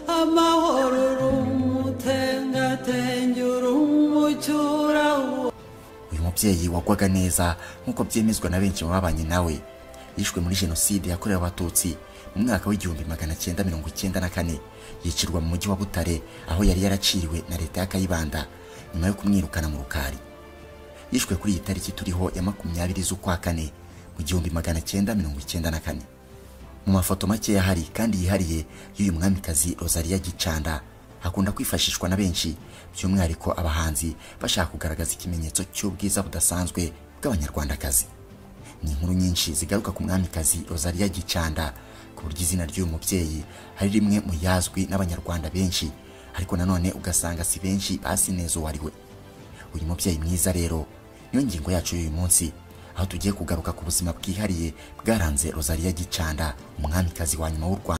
amahoro uri umutengatenge uri umucyura uyu mubyeyi wagwaga neza nk'uko byemezwa na benshi mu babanye nawe yishwe muri jenoside yakorewe abatutsi mu mwaka w'igihumbi magana cyenda mirongo icyenda na kane yicirwa mu mujyi wa butare aho yari yaraciriwe na leta ya kayibanda nyuma yo kumwirukana mu rukari yishwe kuri iyi tariki turiho ya makumyabiri z'ukwa kane mu gihumbi magana cyenda mirongo icyenda na kane mu mafoto make yahari kandi yihariye y'uyu mwamikazi rosalia gicanda hakunda kwifashishwa na benshi by'umwihariko abahanzi bashaka kugaragaza ikimenyetso cy'ubwiza budasanzwe bw'abanyarwandakazi ni inkuru nyinshi zigaruka ku mwamikazi rosalia gicanda ku buryo izina ry'uyu mubyeyi ari rimwe mu yazwi n'abanyarwanda benshi ariko nanone ugasanga si benshi basinezo wariwe uyu mubyeyi mwiza rero niyo ngingo yacu y'uyu munsi aho tugiye kugaruka ku buzima bwihariye bwaranze rosalia gicanda umwamikazi wa nyuma w'u rwanda